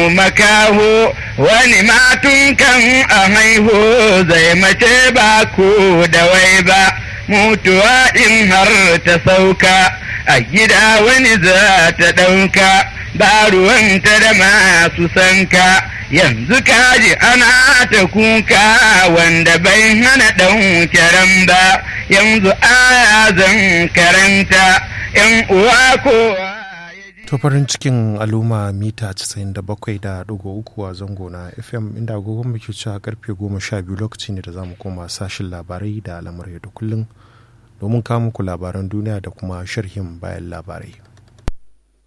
makaho wani matun kan a haihu zai mace ba ku da wai ba mutuwa in har ta sauka a gida wani za ta ɗauka ba ruwanta da masu sanka yanzu kaji ana ta kuka wanda bai hana ɗauke ran ba yanzu aya zan karanta ‘yan uwa kowa To farin cikin al'umma mita 97.3 a zango na FM inda agogon muke cewa karfe 12 lokaci ne da za mu koma sashin labarai da al'amurai da kullum domin kawo muku labaran duniya da kuma sharhin bayan labarai.